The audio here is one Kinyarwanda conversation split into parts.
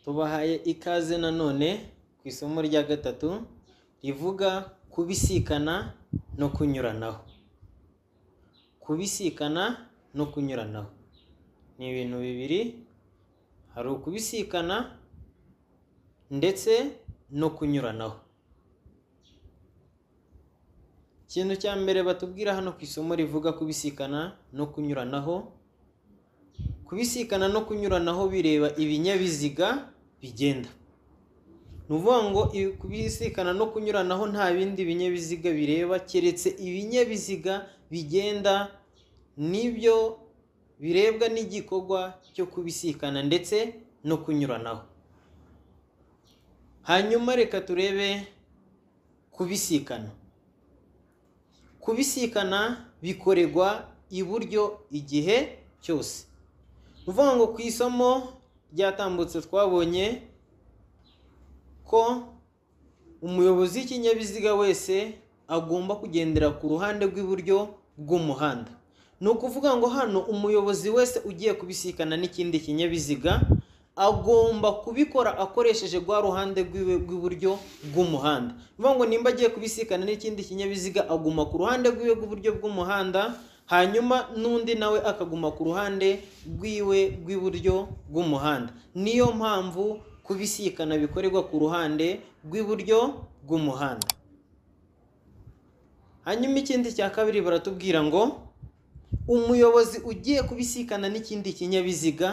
tubahaye ikaze nanone ku isomo rya gatatu rivuga kubisikana no kunyuranaho kubisikana no kunyuranaho ni ibintu bibiri hari ukubisikana ndetse no kunyuranaho ikintu cya mbere batubwira hano ku isomo rivuga kubisikana no kunyuranaho kubisikana no kunyuranaho bireba ibinyabiziga bigenda ni ukuvuga ngo kubisikana no kunyuranaho nta bindi binyabiziga bireba keretse ibinyabiziga bigenda nibyo birebwa n'igikorwa cyo kubisikana ndetse no kunyuranaho hanyuma reka turebe kubisikana kubisikana bikorerwa iburyo igihe cyose ni ukuvuga ngo ku isomo ryatambutse twabonye ko umuyobozi w'ikinyabiziga wese agomba kugendera ku ruhande rw'iburyo bw'umuhanda ni ukuvuga ngo hano umuyobozi wese ugiye kubisikana n'ikindi kinyabiziga agomba kubikora akoresheje rwa ruhande rw'iburyo bw'umuhanda bivuga ngo nimba agiye kubisikana n'ikindi kinyabiziga aguma ku ruhande rw'iwe rw'iburyo bw'umuhanda hanyuma n'undi nawe akaguma ku ruhande rw'iwe rw'iburyo bw'umuhanda niyo mpamvu kubisikana bikorerwa ku ruhande rw'iburyo bw'umuhanda hanyuma ikindi cya kabiri baratubwira ngo umuyobozi ugiye kubisikana n'ikindi kinyabiziga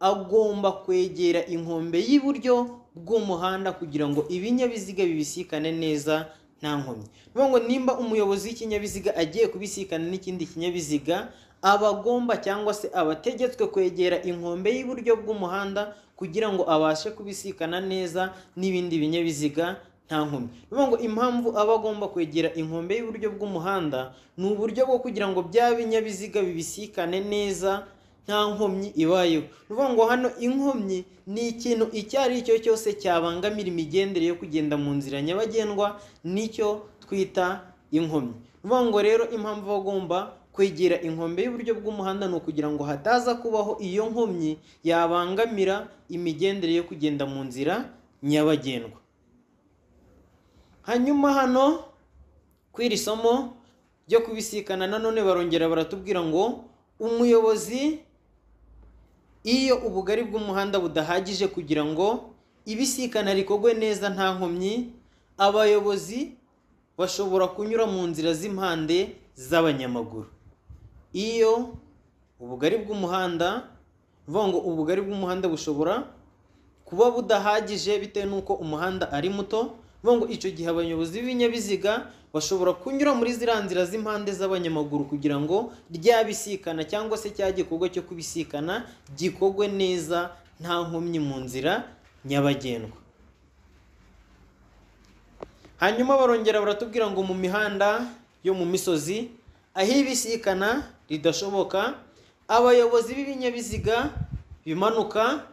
agomba kwegera inkombe y'iburyo bw'umuhanda kugira ngo ibinyabiziga bibisikane neza nta nkomyi niyo ngo nimba umuyobozi w'ikinyabiziga agiye kubisikana n'ikindi kinyabiziga aba agomba cyangwa se aba ategetswe kwegera inkombe y'iburyo bw'umuhanda kugira ngo abashe kubisikana neza n'ibindi binyabiziga nta nkomyi niyo ngo impamvu aba agomba kwegera inkombe y'iburyo bw'umuhanda ni uburyo bwo kugira ngo bya binyabiziga bibisikane neza nta nkomyi ibayeho niyo ngo hano inkomyi ni ikintu icyo ari cyo cyose cyabangamira imigendere yo kugenda mu nzira nyabagendwa nicyo twita inkomyi niyo ngo rero impamvu bagomba kwegera inkombe y'uburyo bw'umuhanda ni ukugira ngo hataza kubaho iyo nkomyi yabangamira imigendere yo kugenda mu nzira nyabagendwa hanyuma hano ku iri somo ryo kubisikana nanone barongera baratubwira ngo umuyobozi iyo ubugari bw'umuhanda budahagije kugira ngo ibisikana rikorwe neza nta nkomyi abayobozi bashobora kunyura mu nzira z'impande z'abanyamaguru iyo ubugari bw'umuhanda bivuga ngo ubugari bw'umuhanda bushobora kuba budahagije bitewe n'uko umuhanda ari muto bivuga ngo icyo gihe abayobozi b'ibinyabiziga bashobora kunyura muri ziriya nzira z'impande z'abanyamaguru kugira ngo ryabisikana cyangwa se cya gikorwa cyo kubisikana gikorwe neza nta nkomyi mu nzira nyabagendwa hanyuma barongera baratubwira ngo mu mihanda yo mu misozi aho ibisikana ridashoboka abayobozi b'ibinyabiziga bimanuka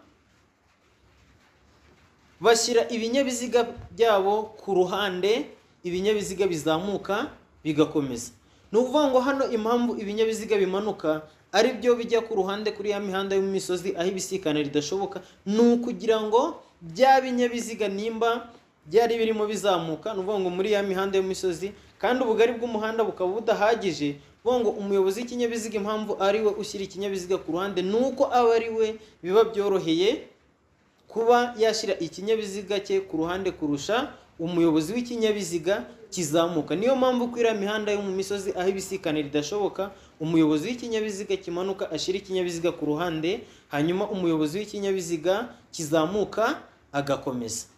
bashyira ibinyabiziga byabo ku ruhande ibinyabiziga bizamuka bigakomeza ni ukuvuga ngo hano impamvu ibinyabiziga bimanuka ari byo bijya ku ruhande kuri ya mihanda y'imisozi aho ibisikana ridashoboka ni ukugira ngo bya binyabiziga nimba byari birimo bizamuka ni ukuvuga ngo muri ya mihanda y'imisozi kandi ubugari bw'umuhanda bukaba budahagije ngo umuyobozi w'ikinyabiziga impamvu ari we ushyira ikinyabiziga ku ruhande ni uko aba ari we biba byoroheye kuba yashyira ikinyabiziga cye ku ruhande kurusha umuyobozi w'ikinyabiziga kizamuka niyo mpamvu ko iriya mihanda yo mu misozi aho ibisikana ridashoboka umuyobozi w'ikinyabiziga kimanuka ashyira ikinyabiziga ku ruhande hanyuma umuyobozi w'ikinyabiziga kizamuka agakomeza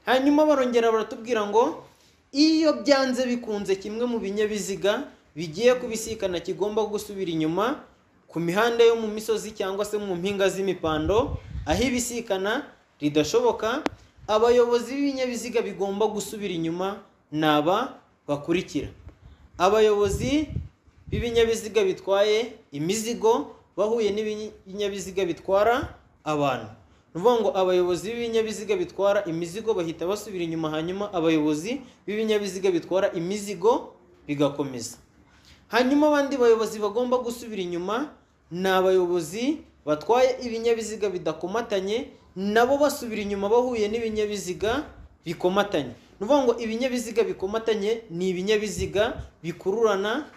hanyuma barongera baratubwira ngo iyo byanze bikunze kimwe mu binyabiziga bigiye kubisikana kigomba gusubira inyuma ku mihanda yo mu misozi cyangwa se mu mpinga z'imipando aho ibisikana ridashoboka abayobozi b'ibinyabiziga bigomba gusubira inyuma ni aba bakurikira abayobozi b'ibinyabiziga bitwaye imizigo bahuye n'ibinyabiziga bitwara abantu ni ukuvuga ngo abayobozi b'ibinyabiziga bitwara imizigo bahita basubira inyuma hanyuma abayobozi b'ibinyabiziga bitwara imizigo bigakomeza hanyuma abandi bayobozi bagomba gusubira inyuma ni abayobozi batwaye ibinyabiziga bidakomatanye nabo basubira inyuma bahuye n'ibinyabiziga bikomatanye ni ukuvuga ngo ibinyabiziga bikomatanye ni ibinyabiziga bikururana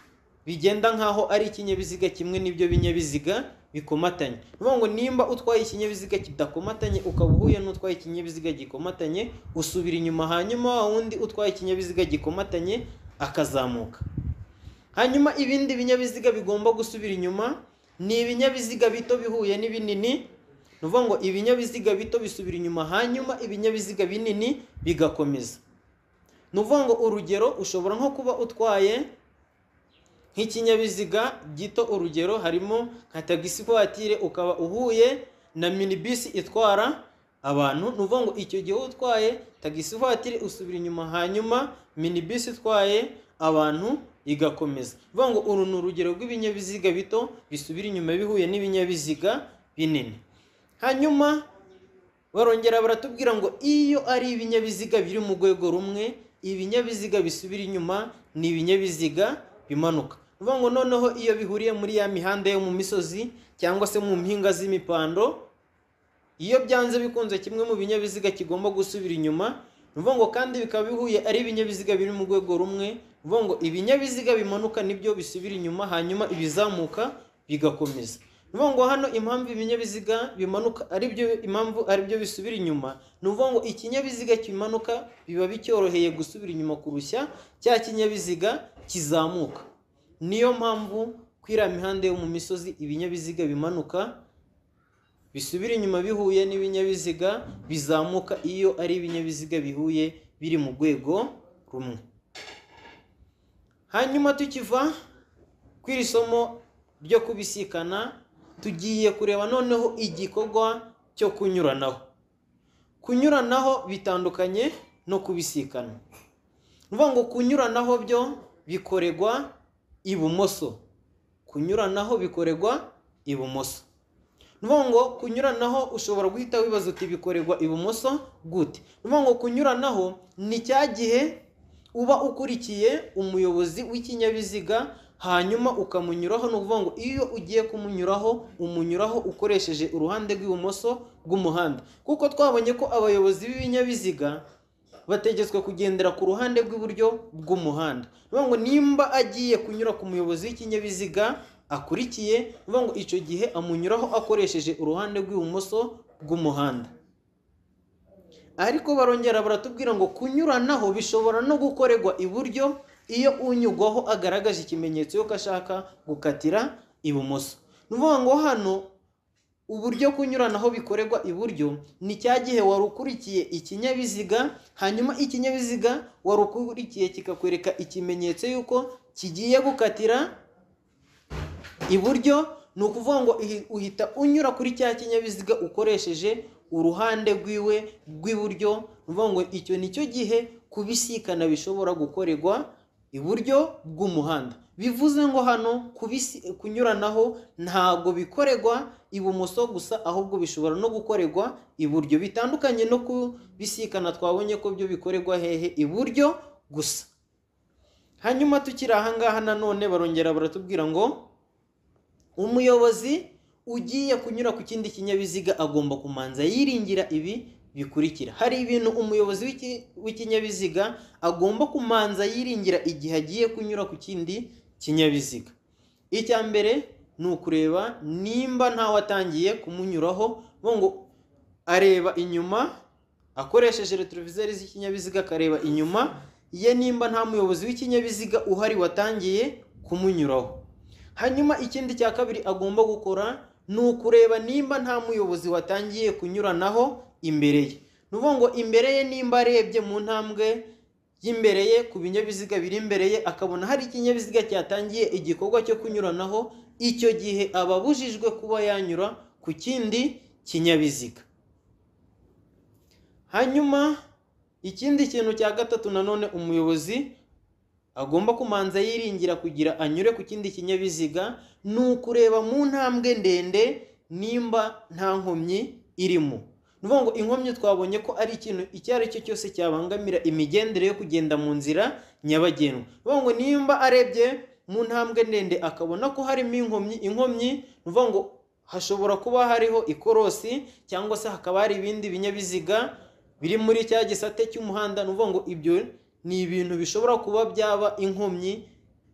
bigenda nk'aho ari ikinyabiziga kimwe n'ibyo binyabiziga bikomatanye ni ukuvuga ngo nimba utwaye ikinyabiziga kidakomatanye ukaba uhuye n'utwaye ikinyabiziga gikomatanye usubira inyuma hanyuma wa wundi utwaye ikinyabiziga gikomatanye akazamuka hanyuma ibindi binyabiziga bigomba gusubira inyuma ni ibinyabiziga bito bihuye n'ibinini ni ukuvuga ngo ibinyabiziga bito bisubira inyuma hanyuma ibinyabiziga binini bigakomeza ni ukuvuga ngo urugero ushobora nko kuba utwaye nk'ikinyabiziga gito urugero harimo nka tagisi vuwatire ukaba uhuye na minibisi itwara abantu ni ukuvuga ngo icyo gihe utwaye tagisi vuwatire usubira inyuma hanyuma minibisi itwaye abantu igakomeza ni ukuvuga ngo uru ni urugero rw'ibinyabiziga bito bisubira inyuma bihuye n'ibinyabiziga binini hanyuma barongera baratubwira ngo iyo ari ibinyabiziga biri mu rwego rumwe ibinyabiziga bisubira inyuma ni ibinyabiziga bimanuka ni ukuvuga ngo noneho iyo bihuriye muri ya mihanda yo mu misozi cyangwa se mu mpinga z'imipando iyo byanze bikunze kimwe mu binyabiziga kigomba gusubira inyuma ni ukuvuga ngo kandi bikaba bihuye ari ibinyabiziga biri mu rwego rumwe uvuga ngo ibinyabiziga bimanuka nibyo bisubira inyuma hanyuma ibizamuka bigakomeza uvuga ngo hano impamvu ibinyabiziga bimanuka ari byo impamvu ari byo bisubira inyuma ni ukuvuga ngo ikinyabiziga kimanuka biba bicyoroheye gusubira inyuma kurushya cya kinyabiziga kizamuka niyo mpamvu ko iriya mihanda yo mu misozi ibinyabiziga bimanuka bisubira inyuma bihuye n'ibinyabiziga bizamuka iyo ari ibinyabiziga bihuye biri mu rwego rumwe hanyuma tukiva ku iri somo ryo kubisikana tugiye kureba noneho igikorwa cyo kunyuranaho kunyuranaho bitandukanye no kubisikana ni ukuvuga ngo kunyuranaho byo bikorerwa ibumoso kunyuranaho bikorerwa ibumoso ni ukuvuga ngo kunyuranaho ushobora guhita wibaza uti bikorerwa ibumoso gute ni ukuvuga ngo kunyuranaho ni cya gihe uba ukurikiye umuyobozi w'ikinyabiziga hanyuma ukamunyuraho ni ukuvuga ngo iyo ugiye kumunyuraho umunyuraho ukoresheje uruhande rw'ibumoso bw'umuhanda kuko twabonye ko abayobozi b'ibinyabiziga bategetswe kugendera ku ruhande rw'iburyo bw'umuhanda ni ukuvuga ngo nimba agiye kunyura ku muyobozi w'ikinyabiziga akurikiye ni ukuvuga ngo icyo gihe amunyuraho akoresheje uruhande rw'ibumoso bw'umuhanda ariko barongera baratubwira ngo kunyuranaho bishobora no gukorerwa iburyo iyo unyugwaho agaragaje ikimenyetso y'uko ashaka gukatira ibumoso ni ukuvuga ngo hano uburyo kunyuranaho bikorerwa iburyo ni cya gihe wari ukurikiye ikinyabiziga hanyuma ikinyabiziga wari ukurikiye kikakwereka ikimenyetso y'uko kigiye gukatira iburyo ni ukuvuga ngo uhita unyura kuri cya kinyabiziga ukoresheje uruhande rwiwe rw'iburyo ni ukuvuga ngo icyo ni cyo gihe kubisikana bishobora gukorerwa iburyo bw'umuhanda bivuze ngo hano kunyuranaho ntabwo bikorerwa ibumoso gusa ahubwo bishobora no gukorerwa iburyo bitandukanye no kubisikana twabonye ko byo bikorerwa hehe iburyo gusa hanyuma tukiri ahangaha nanone barongera baratubwira ngo umuyobozi ugiye kunyura ku kindi kinyabiziga agomba kumanza yiringira ibi bikurikira hari ibintu umuyobozi w'ikinyabiziga agomba kumanza yiringira igihe agiye kunyura ku kindi kinyabiziga icya mbere ni ukureba nimba ntawe atangiye kumunyuraho ngo areba inyuma akoresheje retroviseri z'ikinyabiziga akareba inyuma ye nimba nta muyobozi w'ikinyabiziga uhari watangiye kumunyuraho hanyuma ikindi cya kabiri agomba gukora ni ukureba nimba nta muyobozi watangiye kunyuranaho imbere ye ni ukuvuga ngo imbere ye nimba arebye mu ntambwe y'imbere ye ku binyabiziga biri imbere ye akabona hari ikinyabiziga cyatangiye igikorwa cyo kunyuranaho icyo gihe aba abujijwe kuba yanyura ku kindi kinyabiziga hanyuma ikindi kintu cya gatatu nanone umuyobozi agomba kumanza yiringira kugira anyure ku kindi kinyabiziga ni ukureba mu ntambwe ndende nimba nta nkomyi irimo ni ukuvuga ngo inkomyi twabonye ko ari ikintu icyo ari cyo cyose cyabangamira imigendere yo kugenda mu nzira nyabagendwa ni ukuvuga ngo nimba arebye mu ntambwe ndende akabona ko harimo inkomyi inkomyi ni ukuvuga ngo hashobora kuba hariho ikorosi cyangwa se hakaba hari ibindi binyabiziga biri muri cya gisate cy'umuhanda ni ukuvuga ngo ibyo ni ibintu bishobora kuba byaba inkomyi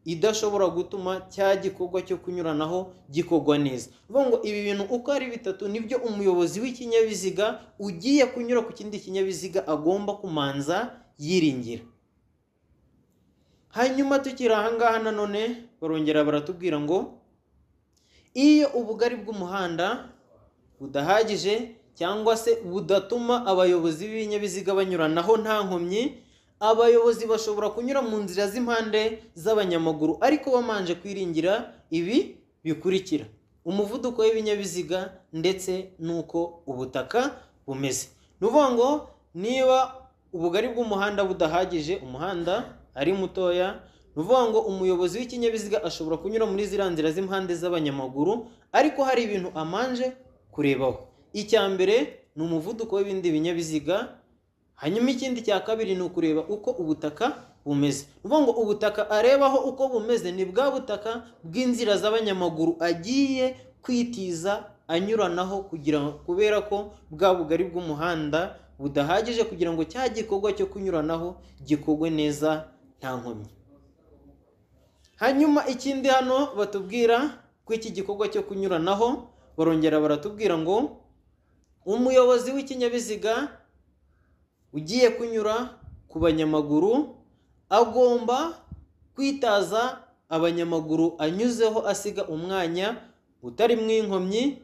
idashobora gutuma cya gikorwa cyo kunyuranaho gikorwa neza ni ukuvuga ngo ibi bintu uko ari bitatu nibyo umuyobozi w'ikinyabiziga ugiye kunyura ku kindi kinyabiziga agomba kumanza yiringira hanyuma tukiri aha ngaha nanone barongera baratubwira ngo iyo ubugari bw'umuhanda budahagije cyangwa se budatuma abayobozi b'ibinyabiziga banyuranaho nta nkomyi abayobozi bashobora kunyura mu nzira z'impande z'abanyamaguru ariko bamanje kwiringira ibi bikurikira umuvuduko w'ibinyabiziga ndetse n'uko ubutaka bumeze ni ukuvuga ngo niba ubugari bw'umuhanda budahagije umuhanda ari mutoya ni ukuvuga ngo umuyobozi w'ikinyabiziga ashobora kunyura muri ziriya nzira z'impande z'abanyamaguru ariko hari ibintu amanje kurebaho icya mbere ni umuvuduko w'ibindi binyabiziga hanyuma ikindi cya kabiri ni ukureba uko ubutaka bumeze ni ukuvuga ngo ubutaka arebaho uko bumeze ni bwa butaka bw'inzira z'abanyamaguru agiye kwitiza anyuranaho kugira kubera ko bwa bugari bw'umuhanda budahagije kugira ngo cya gikorwa cyo kunyuranaho gikorwe neza nta nkomyi hanyuma ikindi hano batubwira ko iki gikorwa cyo kunyuranaho barongera baratubwira ngo umuyobozi w'ikinyabiziga ugiye kunyura ku banyamaguru agomba kwitaza abanyamaguru anyuzeho asiga umwanya utarimo inkomyi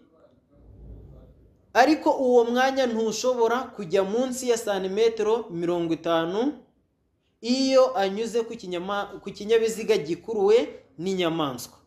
ariko uwo mwanya ntushobora kujya munsi ya santimetero mirongo itanu iyo anyuze ku kinyabiziga gikuruwe n'inyamaswa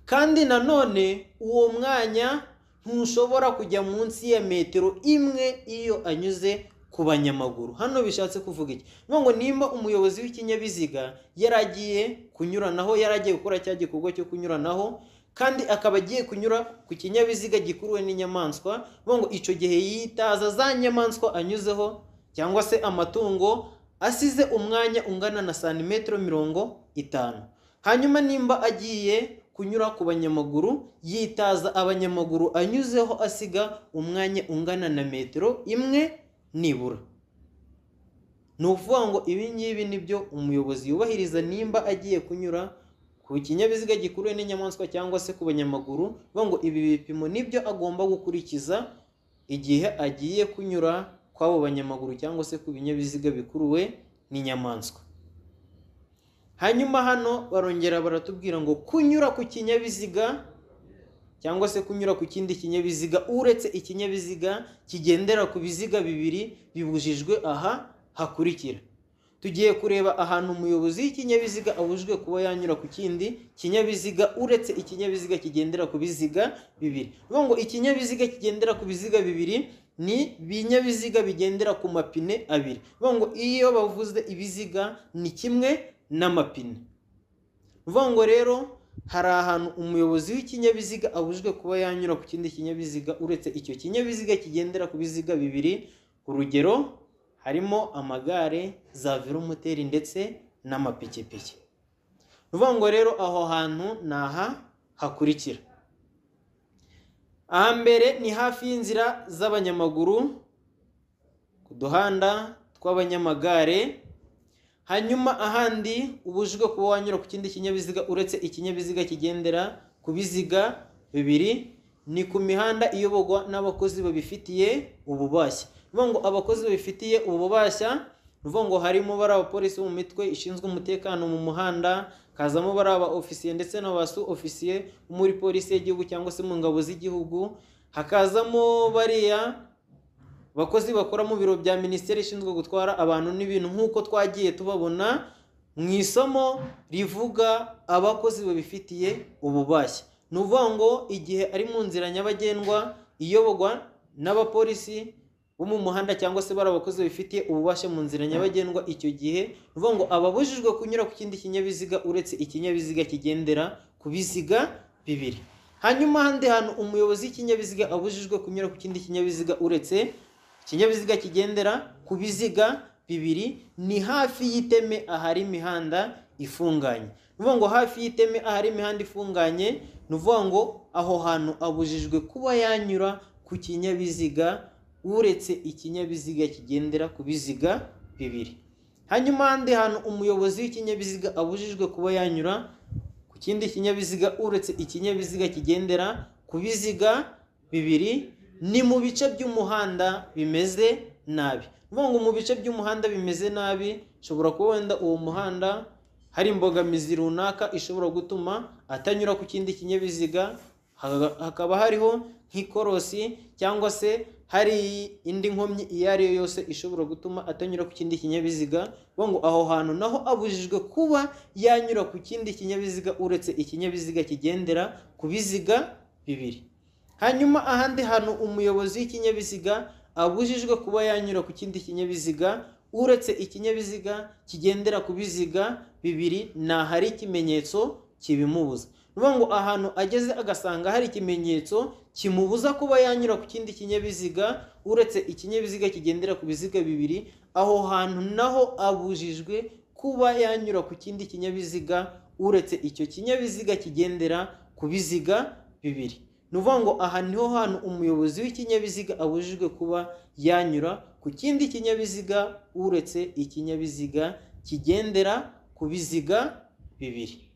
kandi nanone uwo mwanya ntushobora kujya munsi ya metero imwe iyo anyuze ku banyamaguru hano bishatse kuvuga iki ngo nimba umuyobozi w'ikinyabiziga yaragiye kunyuranaho yaragiye gukora cya gikorwa cyo kunyuranaho kandi akaba agiye kunyura ku kinyabiziga gikuruwe n'inyamaswa ngo icyo gihe yitaza za nyamaswa anyuzeho cyangwa se amatungo asize umwanya ungana na santimetero mirongo itanu hanyuma nimba agiye kunyura ku banyamaguru yitaza abanyamaguru anyuzeho asiga umwanya ungana na metero imwe nibura ni ukuvuga ngo ibi ngibi ni byo umuyobozi yubahiriza nimba agiye kunyura ku kinyabiziga gikuruwe n'inyamaswa cyangwa se ku banyamaguru bavuga ngo ibi bipimo nibyo agomba gukurikiza igihe agiye kunyura kw'abo banyamaguru cyangwa se ku binyabiziga bikuruwe n'inyamaswa hanyuma hano barongera baratubwira ngo kunyura ku kinyabiziga cyangwa se kunyura ku kindi kinyabiziga uretse ikinyabiziga kigendera ku biziga bibiri bibujijwe aha hakurikira tugiye kureba ahantu umuyobozi w'ikinyabiziga abujijwe kuba yanyura ku kindi kinyabiziga uretse ikinyabiziga kigendera ku biziga bibiri bivuga ngo ikinyabiziga kigendera ku biziga bibiri ni ibinyabiziga bigendera ku mapine abiri bivuga ngo iyo bavuze ibiziga ni kimwe n'amapine uvuga ngo rero hari ahantu umuyobozi w'ikinyabiziga abujijwe kuba yanyura ku kindi kinyabiziga uretse icyo kinyabiziga kigendera ku biziga bibiri urugero harimo amagare za velomoteri ndetse n'amapikipiki uvuga ngo rero aho hantu ni aha hakurikira ahambere ni hafi y'inzira z'abanyamaguru ku duhanda tw'abanyamagare hanyuma ahandi ubujijwe kuba wanyura ku kindi kinyabiziga uretse ikinyabiziga kigendera ku biziga bibiri ni ku mihanda iyoborwa n'abakozi babifitiye ububashya bivuga ngo abakozi babifitiye ububashya bivuga ngo harimo bari abapolisi bo mu mitwe ishinzwe umutekano mu muhanda kazamo bari aba ofisiye ndetse n'aba su ofisiye muri polisi y'igihugu cyangwa se mu ngabo z'igihugu hakazamo bariya abakozi bakora mu biro bya minisiteri ishinzwe gutwara abantu n'ibintu nk'uko twagiye tubabona mu isomo rivuga abakozi babifitiye ububashye ni ukuvuga ngo igihe ari mu nzira nyabagendwa iyoborwa n'abapolisi bo mu muhanda cyangwa se bari abakozi babifitiye ububasha mu nzira nyabagendwa icyo gihe ni ukuvuga ngo ababujijwe kunyura ku kindi kinyabiziga uretse ikinyabiziga kigendera ku biziga bibiri hanyuma ahandi hantu umuyobozi w'ikinyabiziga abujijwe kunyura ku kindi kinyabiziga uretse ikinyabiziga kigendera ku biziga bibiri ni hafi y'iteme ahari imihanda ifunganye ni ukuvuga ngo hafi y'iteme ahari imihanda ifunganye ni ukuvuga ngo aho hantu abujijwe kuba yanyura ku kinyabiziga uretse ikinyabiziga kigendera ku biziga bibiri hanyuma ahandi hantu umuyobozi w'ikinyabiziga abujijwe kuba yanyura ku kindi kinyabiziga uretse ikinyabiziga kigendera ku biziga bibiri ni mu bice by'umuhanda bimeze nabi ni ukuvuga ngo mu bice by'umuhanda bimeze nabi ushobora kuba wenda uwo muhanda hari imbogamizi runaka ishobora gutuma atanyura ku kindi kinyabiziga ha- hakaba hariho nk'ikorosi cyangwa se hari indi nkomyi iyo ari yo yose ishobora gutuma atanyura ku kindi kinyabiziga vuga ngo aho hantu naho abujijwe kuba yanyura ku kindi kinyabiziga uretse ikinyabiziga kigendera ku biziga bibiri hanyuma ahandi hantu umuyobozi w'ikinyabiziga abujijwe kuba yanyura ku kindi kinyabiziga uretse ikinyabiziga kigendera ku biziga bibiri ni ahari ikimenyetso kibimubuza ni ukuvuga ngo ahantu ageze agasanga hari ikimenyetso kimubuza kuba yanyura ku kindi kinyabiziga uretse ikinyabiziga kigendera ku biziga bibiri aho hantu naho abujijwe kuba yanyura ku kindi kinyabiziga uretse icyo kinyabiziga kigendera ku biziga bibiri ni ukuvuga ngo aha niho hantu umuyobozi w'ikinyabiziga abujijwe kuba yanyura ku kindi kinyabiziga uretse ikinyabiziga kigendera ku biziga bibiri